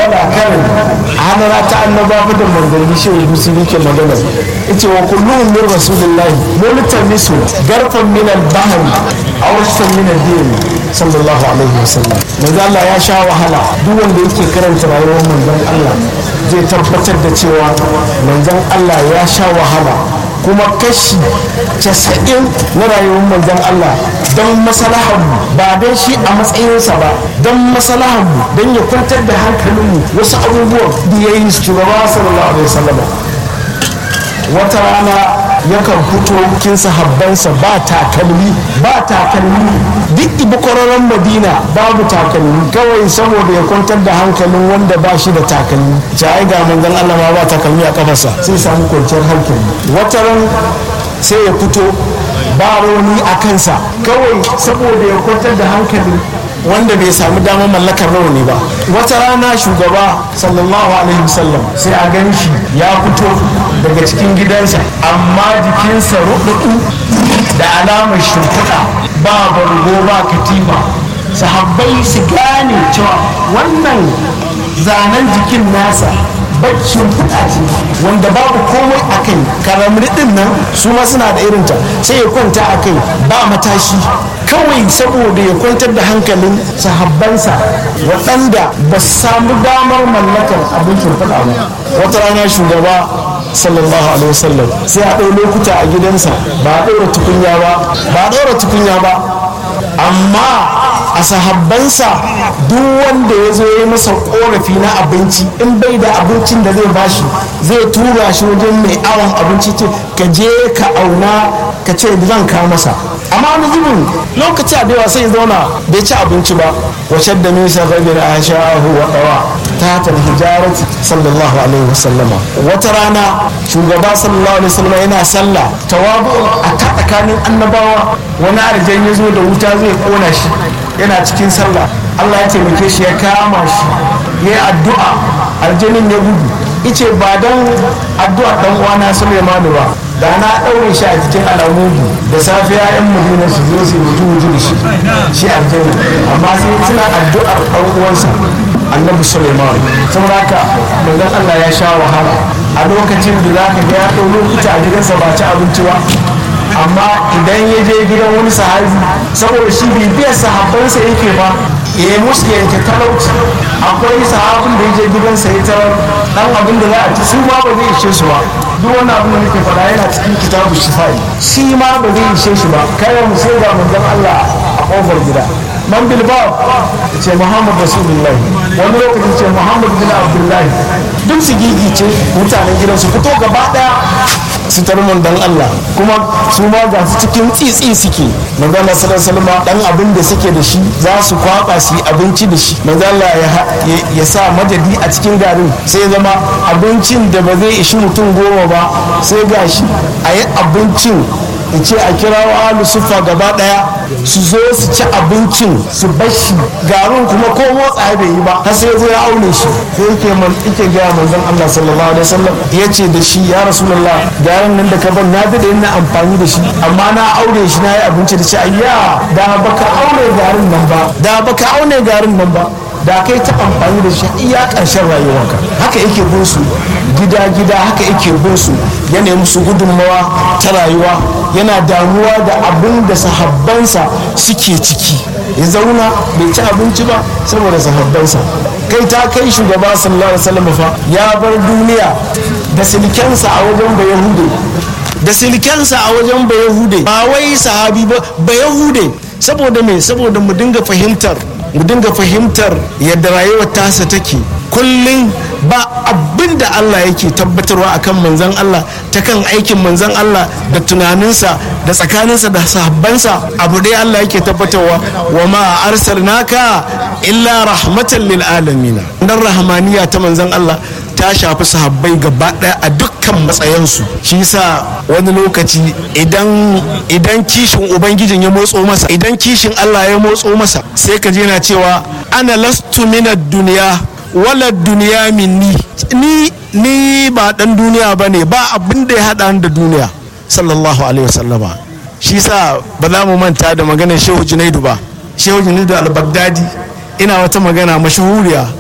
wala karin hadara ta annaba da manzanni shi ne musulmi ke magana yace wa kulluhum min rasulillahi multamisu garfan min al-bahr aw shatan min ad-din sallallahu alaihi wasallam manzo Allah ya sha wahala duk wanda yake karanta rayuwar manzon Allah zai tabbatar da cewa manzon Allah ya sha wahala kuma kashi casa'in na rayuwar manzon Allah don maslahanmu ba don shi a matsayinsa ba don maslahanmu don ya kwantar da hankalinmu wasu abubuwan da ya yi shugaba sallallahu alaihi wasallam wata rana yakan fito kin sahabbansa ba takalmi ba takalmi duk ibi kwararren madina babu takalmi kawai saboda ya kwantar da hankalin wanda ba shi da takalmi ai ga manzon Allah ma ba takalmi a kafarsa sai samu kwanciyar hankali wata ran sai ya fito ba rauni a kansa kawai saboda ya kwantar da hankali wanda bai samu damar mallakar rauni ba wata rana shugaba sallallahu alaihi wasallam sai a gan shi ya fito daga cikin gidansa amma jikinsa ruɗuɗu da alamar shimfiɗa ba bargo ba katifa sahabbai su gane cewa wannan zanen jikin nasa baccin fuka ce wanda babu komai a kai karamri din nan su ma suna da irinta sai ya kwanta a kai ba matashi kawai saboda ya kwantar da hankalin sahabbansa waɗanda ba su samu damar mallakar abin shimfiɗa ba wata rana shugaba sallallahu alaihi wasallam sai a ɗau lokuta a gidansa ba a ɗaura tukunya ba ba a ɗaura tukunya ba amma a sahabbansa duk wanda ya zo ya masa korafi na abinci in bai da abincin da zai bashi zai tura shi wajen mai awon abinci ce ka je ka auna ka ce zan kawo masa amma wani zubin lokaci a yawa sai zauna bai ci abinci ba wacce da nisa rabin a sha'ahu wa ɗawa ta ta hijarati sallallahu alaihi wasallama wata rana shugaba sallallahu alaihi wasallama yana sallah tawabu a ta tsakanin annabawa wani arjan ya zo da wuta zai kona shi yana cikin sallah Allah ya taimake shi ya kama shi ya yi addu'a aljanin ya gudu ice ba don addu'a dan uwana Sulaimanu ba da na ɗaure shi a cikin alamudu da safiya yan madina su zo su wuju wuju da shi shi aljanin amma sai suna addu'ar ɗan uwansa annabi Sulaiman saboda haka manzon Allah ya sha wahala a lokacin da za ka ga ya ɗau lokuta a gidansa ba ci abinci ba amma idan ya je gidan wani sahabi saboda shi bibiyar sahabbansa yake ba ya yi musu yanke talauci akwai sahabin da ya je gidansa ya tarar dan abin da za a ci su ma ba zai ishe su ba duk wani abin da nake faɗa yana cikin kitabu shifai shi ma ba zai ishe shi ba kayan mu sai ga manzon Allah a kofar gida man bilbao ce muhammad rasulullah wani lokacin ce muhammad bin abdullahi duk su gigice mutanen gidan su fito gaba daya su tarmon dan Allah kuma su ma ga su cikin tsitsi suke manzo Allah sallallahu alaihi dan abin da suke da shi za su kwaba su yi abinci da shi manzo Allah ya sa madadi a cikin garin sai zama abincin da ba zai ishi mutum goma ba sai gashi a yi abincin in ce a kira wa alu sufa gaba daya su zo su ci abincin su bashi garin kuma ko motsa bai yi ba har sai zo ya aune shi sai yake man yake ga manzon Allah sallallahu alaihi wasallam ya ce da shi ya rasulullah garin nan da ka ban na dade ina amfani da shi amma na aure shi na yi abinci da shi ayya da baka aure garin nan ba da baka aune garin nan ba da kai ta amfani da shi iya ƙarshen rayuwarka haka yake bin su gida gida haka yake bin su ya nemi su gudunmawa ta rayuwa yana damuwa da abin da sahabbansa suke ciki ya zauna bai ci abinci ba saboda sahabbansa kai ta kai shugaba sallallahu alaihi wasallam fa ya bar duniya da silkensa a wajen ba yahude da silkensa a wajen ba yahude ba wai sahabi ba ba yahude saboda me saboda mu dinga fahimtar mu dinga fahimtar yadda rayuwar tasa take kullum ba abin da Allah yake tabbatarwa akan manzan Allah ta kan aikin manzan Allah da tunaninsa da tsakaninsa da sahabbansa abu dai Allah yake tabbatarwa wa ma arsalnaka illa rahmatan lil alamin dan rahmaniya ta manzan Allah ta shafi sahabbai gaba daya a dukkan matsayansu shi yasa wani lokaci idan idan kishin ubangijin ya motso masa idan kishin Allah ya motso masa sai ka je na cewa ana lastu minad duniya wala duniya minni ni ni ba dan duniya bane ba abin da ya hada da duniya sallallahu alaihi wasallama shi yasa ba za mu manta da maganar shehu junaidu ba shehu junaidu al-baghdadi ina wata magana mashahuriya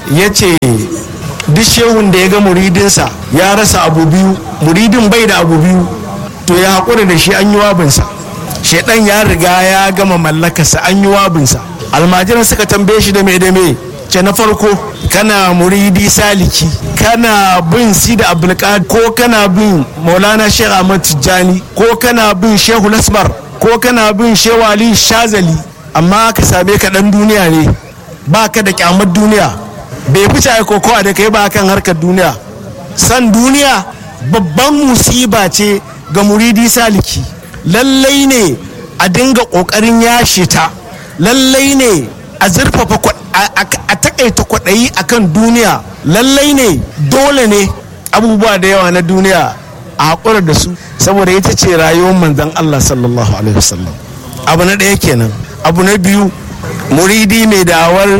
ya ce duk shehun da ya ga muridinsa ya rasa abu biyu muridin bai da abu biyu to ya haƙura da shi an yi wabinsa shaidan ya riga ya gama mallakarsa an yi wabinsa almajiran suka tambaye shi da me da me ce na farko kana muridi saliki kana bin sida abdulkadir ko kana bin maulana shehu ahmad tijjani ko kana bin shehu lasmar ko kana bin shehu ali shazali amma ka same ka dan duniya ne ba ka da kyamar duniya bai fice ai kokowa da kai ba kan harkar duniya san duniya babban musiba ce ga muridi saliki lallai ne a dinga kokarin yashe ta lallai ne a zurfafa a takaita kwaɗayi akan duniya lallai ne dole ne abubuwa da yawa na duniya a haƙura da su saboda ita ce rayuwar manzan Allah sallallahu alaihi wasallam abu na ɗaya kenan abu na biyu muridi mai dawar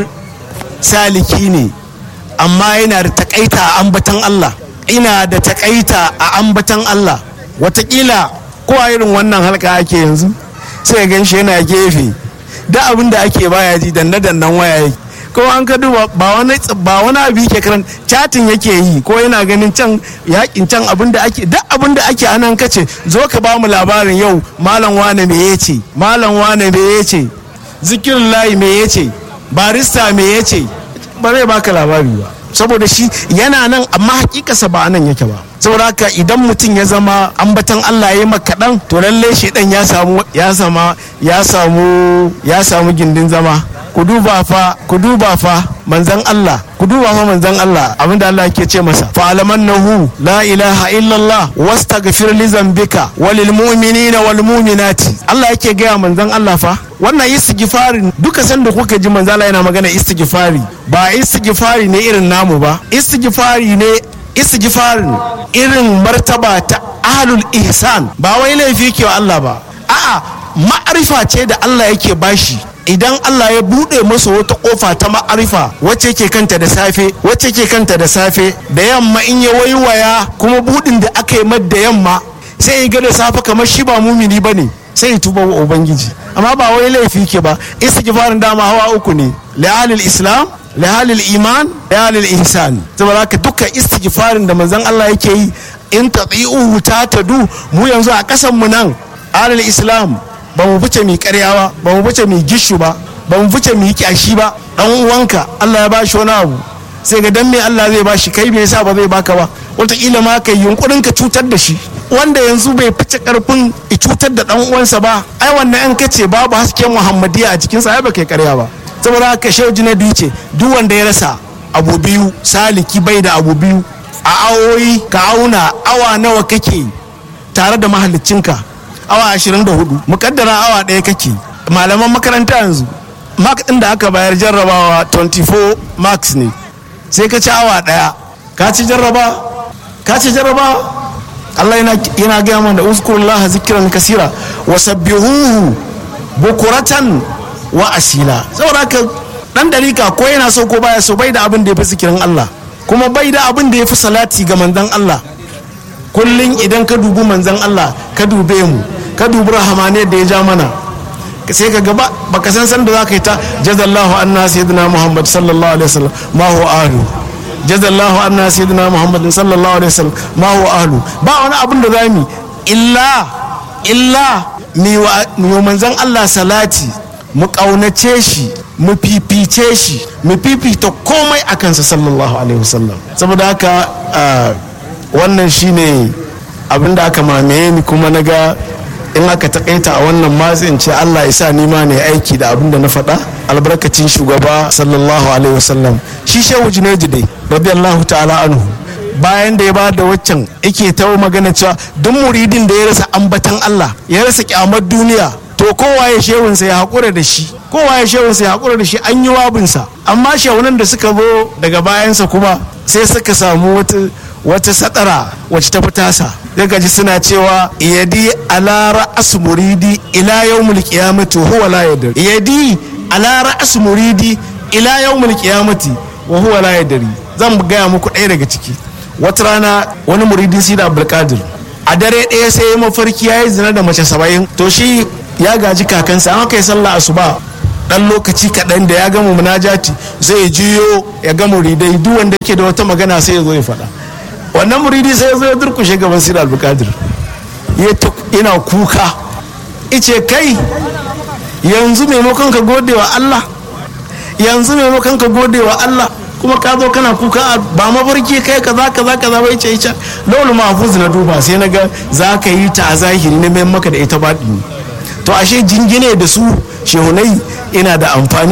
saliki ne amma yana da takaita a ambatan Allah ina da takaita a ambatan Allah watakila ko a irin wannan halka ake yanzu sai gan shi yana gefe da abin da ake baya ji danne dannan waya yake ko an ka duba ba wani ba wani abu yake karan chatin yake yi ko yana ganin can yakin can abin da ake duk abin da ake anan kace zo ka ba mu labarin yau malam wane me yace malam wane me yace zikirin layi me yace barista me yace ba zai baka labari ba saboda shi yana nan amma hakikasa ba nan yake ba saboda haka idan mutum ya zama ambatan Allah ya maka kaɗan to lallai shaidan ya samu ya sama ya samu ya samu gindin zama ku duba fa ku duba fa manzan Allah ku duba fa manzan Allah abinda Allah yake ce masa fa alamannahu la ilaha illallah wastaghfir li zambika walil mu'minina wal mu'minati Allah yake gaya manzan Allah fa wannan istighfarin duka sanda kuka ji manzan Allah yana magana istighfari ba istighfari ne irin namu ba istighfari ne istighfarin irin martaba ta ahlul ihsan ba wai laifi ke wa Allah ba a'a ma'arifa ce da Allah yake bashi idan Allah ya buɗe masa wata ƙofa ta ma'arifa wacce ke kanta da safe wacce ke kanta da safe da yamma in ya waiwaya kuma buɗin da aka yi da yamma sai ya ga da safe kamar shi ba mumini bane sai ya tuba wa ubangiji amma ba wai laifi ke ba istighfarin dama hawa uku ne li'alil islam lihalil iman lihalil ihsan saboda haka duka istighfarin da manzon Allah yake yi in tati'uhu ta tadu mu yanzu a kasan mu nan alil islam ba mu fice mi karyawa ba mu fice mi gishu ba ba mu fice mi kyashi ba dan uwanka Allah ya bashi wani abu sai ga dan me Allah zai bashi kai me yasa ba zai baka ba wataƙila ma kai yunkurin ka cutar da shi wanda yanzu bai fice karfin cutar da dan uwansa ba ai wannan an kace babu hasken muhammadiya a cikin sa ai ba kai karya ba saboda haka shehu jinadu ce duk wanda ya rasa abu biyu saliki bai da abu biyu a awoyi ka auna awa nawa kake tare da mahallicinka awa 24 mukaddara awa ɗaya kake malaman makaranta yanzu mark ɗin da aka bayar jarrabawa 24 marks ne sai ka ci awa ɗaya ka ci jarraba ka ci jarraba Allah yana gaya mana uzkurullah zikran kasira wa sabbihuhu bukuratan wa asila saboda haka dan dalika ko yana so ko baya so bai da abin da ya fi zikirin Allah kuma bai da abin da ya fi salati ga manzon Allah kullum idan ka dubi manzon Allah ka dube mu ka dubi rahamane da ya ja mana sai ka gaba baka san san da za ka yi ta jazallahu anna sayyidina muhammad sallallahu alaihi wasallam ma huwa ahlu jazallahu anna sayyidina muhammad sallallahu alaihi wasallam ma huwa ahlu ba wani abin da zamu illa illa mi wa manzon Allah salati mu ƙaunace shi mu fifice shi mu fifita komai a kansa sallallahu alaihi wasallam saboda haka wannan shine abin da aka mamaye ni kuma na ga in aka takaita a wannan matsin ce allah ya sa nima ne aiki da abin da na faɗa albarkacin shugaba sallallahu alaihi wasallam shi shehu junaidi dai radiyallahu ta'ala anhu bayan da ya ba da waccan yake ta magana cewa duk muridin da ya rasa ambatan allah ya rasa kyamar duniya to kowa ya shehunsa ya haƙura da shi kowa ya shehunsa ya haƙura da shi an yi wabinsa amma shehunan da suka zo daga bayansa kuma sai suka samu wata wata sadara wacce ta fitasa zai gaji suna cewa yadi ala ra'as muridi ila yawmul qiyamati huwa la yadri yadi ala ra'as muridi ila yawmul qiyamati wa huwa la yadri zan gaya muku ɗaya daga ciki wata rana wani muridin sida abdulkadir a dare ɗaya sai mafarki ya yi zina da mace saba'in to shi ya gaji kakansa an kai sallah asuba dan lokaci kaɗan da ya gama munajati zai jiyo ya ga muridai duk wanda yake da wata magana sai ya zo ya faɗa wannan muridi sai ya zo ya durkushe gaban sir abdulkadir yana kuka ice kai yanzu maimakon ka gode wa allah yanzu maimakon ka gode wa allah kuma ka zo kana kuka ba mafarki kai kaza kaza kaza bai ce ita laulu mahfuz na duba sai na ga za ka yi ta a zahiri na mai maka da ita baɗi to ashe jingine da su shehunai ina da amfani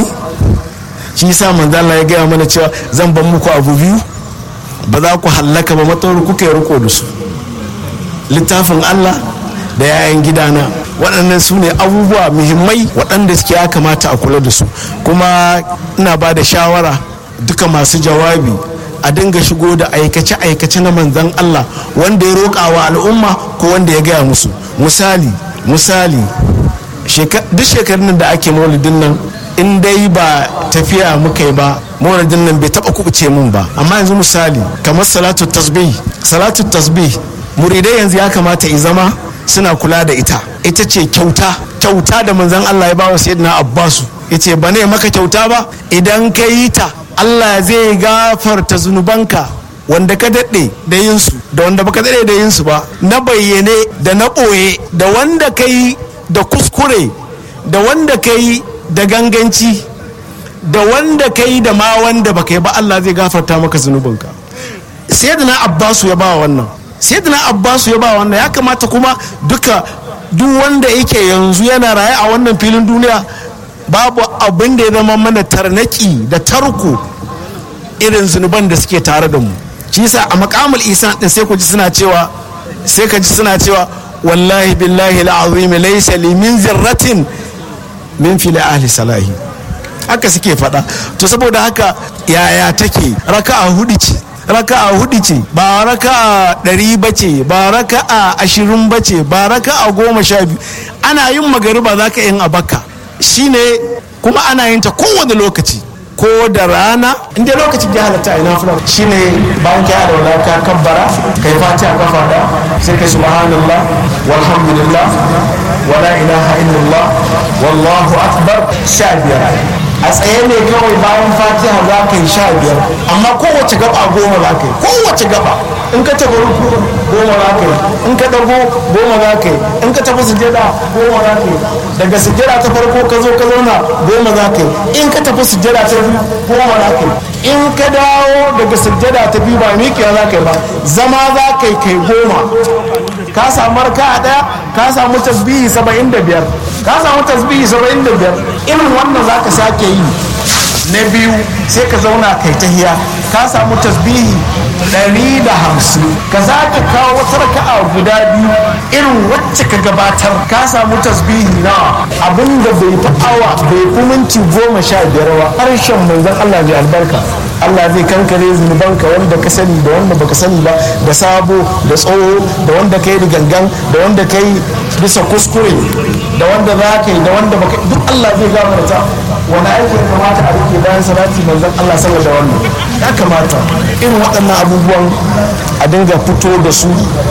shi yasa manzo Allah ya gaya mana cewa zan ban muku abu biyu ba za ku hallaka ba matsawar kuka yi riko da su littafin Allah da yayan gidana waɗannan su ne abubuwa muhimmai waɗanda suke ya kamata a kula da su kuma ina ba da shawara duka masu jawabi a dinga shigo da aikace-aikace na manzan Allah wanda ya roƙa wa al'umma ko wanda ya gaya musu misali misali duk shekarun da ake maulidin nan in dai ba tafiya muka yi ba maulidin nan bai taba kubuce mun ba amma yanzu misali kamar salatu tasbih salatu tasbih muridai yanzu ya kamata i zama suna kula da ita ita ce kyauta kyauta da manzan Allah ya bawa sayyidina Abbasu yace ba ne maka kyauta ba idan ka yi ta Allah zai gafarta zunubanka wanda ka daɗe da yinsu da wanda baka daɗe da yinsu ba na bayyane da na ɓoye da wanda ka yi da kuskure da wanda ka yi da ganganci da wanda ka yi da ma wanda baka yi ba Allah zai gafarta maka zunubinka sayyidina Abbasu ya ba wannan sayyidina Abbasu ya ba wannan ya kamata kuma duka duk wanda yake yanzu yana raye a wannan filin duniya babu abin da ya zama mana tarnaki da tarko irin zunuban da suke tare da mu shi yasa a makamul isa din sai ku ji suna cewa sai ka ji suna cewa wallahi billahi al'azim laysa li min zirratin min fil ahli salahi haka suke faɗa to saboda haka yaya take raka'a hudu ce raka'a hudu ce ba raka'a ɗari ba ce ba raka'a ashirin ba ce ba raka'a goma sha biyu ana yin magariba za ka yin abaka shine kuma ana yin ta kowane lokaci ko da rana inda lokacin ya halatta a ina fulan shine bayan ka da wala ka kabbara kai fatiha kafa da sai kai subhanallah walhamdulillah wala ilaha illallah wallahu akbar sha biyar a tsaye ne kawai bayan fatiha za ka yi sha biyar amma kowace gaba goma za ka yi kowace gaba in ka tafi ruku goma za ka yi in ka dago goma za ka yi in ka tafi sujjada goma za ka yi daga sujjada ta farko ka zo ka zauna goma za ka yi in ka tafi sujjada ta biyu goma za ka yi in ka dawo daga sujjada ta biyu ba miƙewa za ka yi ba zama za ka yi kai goma ka samu raka a ɗaya ka samu tasbihi saba'in da biyar ka samu tasbihi saba'in da biyar irin wannan za ka sake yi na biyu sai ka zauna kai tahiya ka samu tasbihi ɗari da hamsin ka za ka kawo wata raka'a guda biyu irin wacce ka gabatar ka samu tasbihi na abin da bai fi awa bai fi minti goma sha biyar ba harshen manzon Allah mai albarka Allah zai kankare zunubanka wanda ka sani da wanda baka sani ba da sabo da tsoho da wanda ka yi da gangan da wanda ka yi bisa kuskure da wanda za ka yi da wanda baka duk Allah zai gafarta wani aiki ya kamata a rike bayan salati manzon Allah saboda wannan ya kamata irin waɗannan abubuwan a dinga fito da su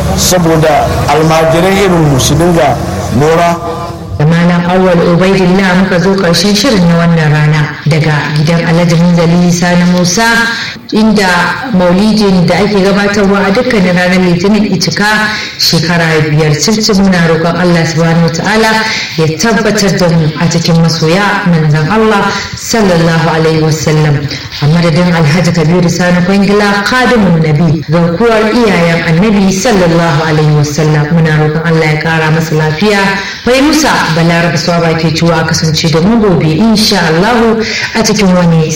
saboda almajirai irin mu su dinga lura da malam awal ubaidillah muka zo karshen shirin na wannan rana daga gidan alhaji munzali sani musa inda maulidin da ake gabatarwa a dukkanin ranar litinin icika shekara biyar circi muna roƙon allah subhanahu ta'ala ya tabbatar da mu a cikin masoya manzon allah sallallahu alaihi wasallam a madadin alhaji kabiru sani kwangila kadimun nabi garkuwar iyayen annabi sallallahu alaihi wasallam muna roƙon allah ya ƙara masa lafiya bai musa balaraba swaba ke ciwo a kasance da mu gobe insha Allahu a cikin wani